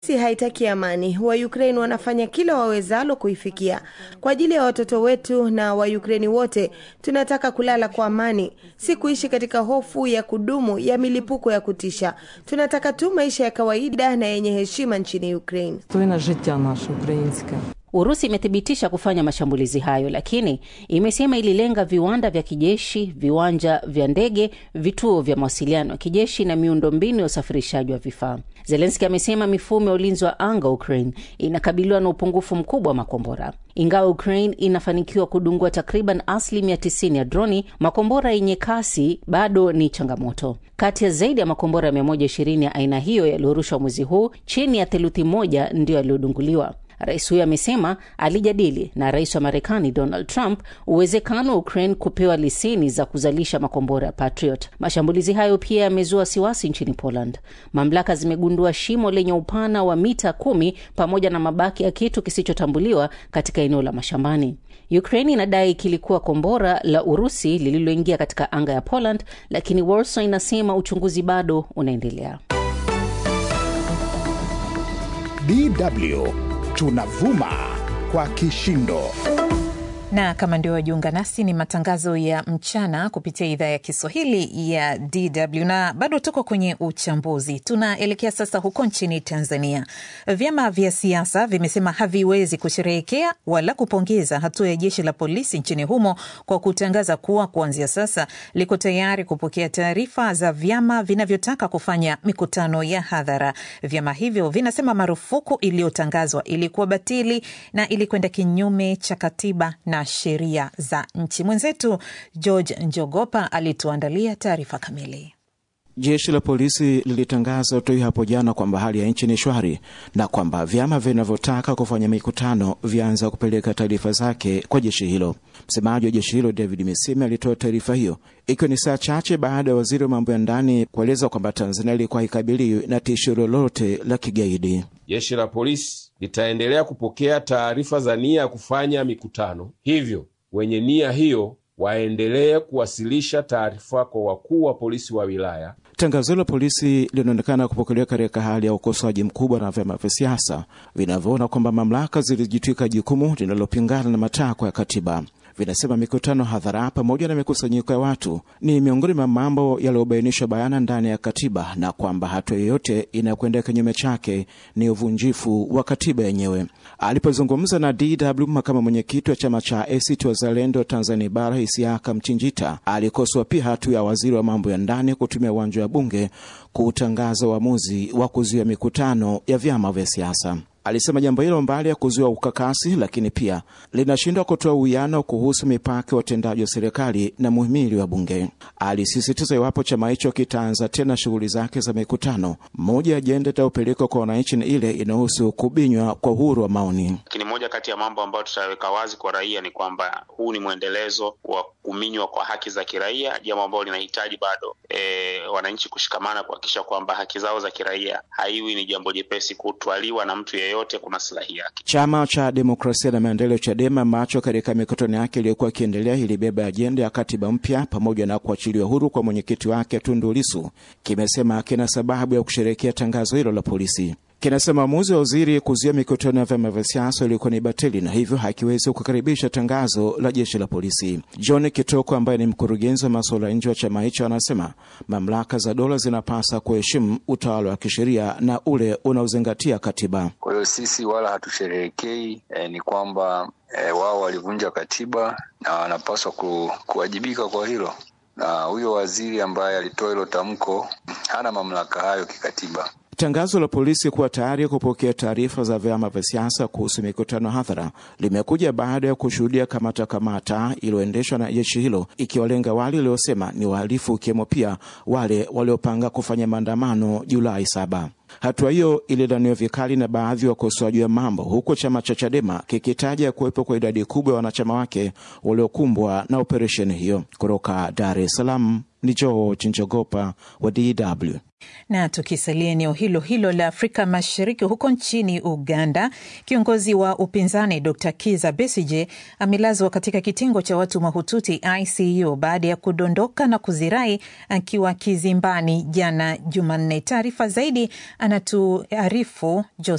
Urusi haitaki amani. Wa Ukraine wanafanya kila wawezalo kuifikia. Kwa ajili ya watoto wetu na wa Ukraine wote, tunataka kulala kwa amani, si kuishi katika hofu ya kudumu ya milipuko ya kutisha. Tunataka tu maisha ya kawaida na yenye heshima nchini Ukraine. Достойне життя наше українське. Urusi imethibitisha kufanya mashambulizi hayo, lakini imesema ililenga viwanda vya kijeshi, viwanja vya ndege, vituo vya mawasiliano ya kijeshi na miundombinu ya usafirishaji wa vifaa. Zelenski amesema mifumo ya ulinzi wa anga wa Ukraine inakabiliwa na upungufu mkubwa wa makombora. Ingawa Ukraine inafanikiwa kudungua takriban asilimia 90 ya droni, makombora yenye kasi bado ni changamoto. Kati ya zaidi ya makombora 120 ya aina hiyo yaliyorushwa mwezi huu, chini ya theluthi moja ndiyo yaliyodunguliwa. Rais huyo amesema alijadili na rais wa Marekani Donald Trump uwezekano wa Ukraine kupewa leseni za kuzalisha makombora ya Patriot. Mashambulizi hayo pia yamezua wasiwasi nchini Poland. Mamlaka zimegundua shimo lenye upana wa mita kumi pamoja na mabaki ya kitu kisichotambuliwa katika eneo la mashambani. Ukraine inadai kilikuwa kombora la Urusi lililoingia katika anga ya Poland, lakini Warsaw inasema uchunguzi bado unaendelea. DW tunavuma kwa kishindo. na kama ndio wajiunga nasi, ni matangazo ya mchana kupitia idhaa ya Kiswahili ya DW na bado tuko kwenye uchambuzi. Tunaelekea sasa huko nchini Tanzania. Vyama vya siasa vimesema haviwezi kusherehekea wala kupongeza hatua ya jeshi la polisi nchini humo kwa kutangaza kuwa kuanzia sasa liko tayari kupokea taarifa za vyama vinavyotaka kufanya mikutano ya hadhara. Vyama hivyo vinasema marufuku iliyotangazwa ilikuwa batili na ilikwenda kinyume cha katiba na sheria za nchi. Mwenzetu George Njogopa alituandalia taarifa kamili. Jeshi la polisi lilitangaza utoi hapo jana kwamba hali ya nchi ni shwari na kwamba vyama vinavyotaka kufanya mikutano vyaanza kupeleka taarifa zake kwa jeshi hilo. Msemaji wa jeshi hilo David Misime alitoa taarifa hiyo ikiwa ni saa chache baada ya waziri wa mambo ya ndani kueleza kwamba Tanzania ilikuwa haikabiliwi na tishio lolote la kigaidi. Jeshi la polisi litaendelea kupokea taarifa za nia ya kufanya mikutano, hivyo wenye nia hiyo waendelee kuwasilisha taarifa kwa wakuu wa polisi wa wilaya. Tangazo la polisi linaonekana kupokelewa katika hali ya ukosoaji mkubwa na vyama vya siasa vinavyoona kwamba mamlaka zilijitwika jukumu linalopingana na matakwa ya katiba. Vinasema mikutano hadhara pamoja na mikusanyiko ya watu ni miongoni mwa mambo yaliyobainishwa bayana ndani ya katiba na kwamba hatua yoyote inayokwenda kinyume chake ni uvunjifu wa katiba yenyewe. Alipozungumza na DW, makamu mwenyekiti wa chama cha ACT Wazalendo Tanzania Bara Isiaka Mchinjita alikosoa pia hatua ya waziri wa mambo ya ndani kutumia uwanja wa Bunge kuutangaza uamuzi wa kuzuia mikutano ya vyama vya siasa. Alisema jambo hilo mbali ya kuzuia ukakasi, lakini pia linashindwa kutoa uwiano kuhusu mipaka ya watendaji wa serikali na muhimili wa Bunge. Alisisitiza iwapo chama hicho kitaanza tena shughuli zake za mikutano, moja ya ajenda itayopelekwa kwa wananchi ni ile inahusu kubinywa kwa uhuru wa maoni. Lakini moja kati ya mambo ambayo tutaweka wazi kwa raia ni kwamba huu ni mwendelezo wa kuminywa kwa haki za kiraia, jambo ambalo linahitaji bado e, wananchi kushikamana kuhakikisha kwamba haki zao za kiraia haiwi ni jambo jepesi kutwaliwa na mtu yeyote kwa maslahi yake. Chama cha Demokrasia na Maendeleo, CHADEMA, ambacho katika mikutano yake iliyokuwa ikiendelea ilibeba ajenda ya katiba mpya pamoja na kuachiliwa huru kwa mwenyekiti wake Tundu Lissu, kimesema kina sababu ya kusherehekea tangazo hilo la polisi. Kinasema uamuzi wa waziri kuzuia mikutano ya vyama vya siasa ulikuwa ni batili na hivyo hakiwezi kukaribisha tangazo la jeshi la polisi. John Kitoko ambaye ni mkurugenzi wa masuala ya nje wa chama hicho anasema mamlaka za dola zinapasa kuheshimu utawala wa kisheria na ule unaozingatia katiba. Kwa hiyo sisi wala hatusherehekei, eh, ni kwamba eh, wao walivunja katiba na wanapaswa ku, kuwajibika kwa hilo, na huyo waziri ambaye alitoa hilo tamko hana mamlaka hayo kikatiba. Tangazo la polisi kuwa tayari kupokea taarifa za vyama vya siasa kuhusu mikutano hadhara limekuja baada ya kushuhudia kamata kamata iliyoendeshwa na jeshi hilo ikiwalenga wale waliosema ni wahalifu, ikiwemo pia wale waliopanga kufanya maandamano Julai saba. Hatua hiyo ililaniwa vikali na baadhi ya wakosoaji wa mambo, huku chama cha Chadema kikitaja kuwepo kwa idadi kubwa ya wanachama wake waliokumbwa na operesheni hiyo. Kutoka Dar es Salaam ni George Njogopa wa DW. Na tukisalia eneo hilo hilo la Afrika Mashariki, huko nchini Uganda, kiongozi wa upinzani Dr Kiza Besige amelazwa katika kitengo cha watu mahututi ICU baada ya kudondoka na kuzirai akiwa kizimbani jana Jumanne. Taarifa zaidi anatuarifu